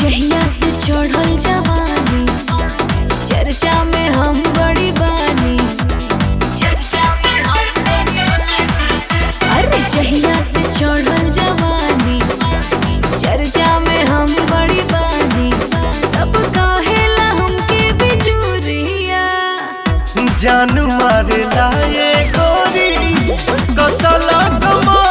जहिया से चढ़ल जवानी चर्चा में हम बड़ी बानी चर्चा में हम बड़ी बानी अरे जहिया से चढ़ल जवानी चर्चा में हम बड़ी बानी सब कहेला हमके बिजुरिया जान मारेला ये गोरी कसला कमा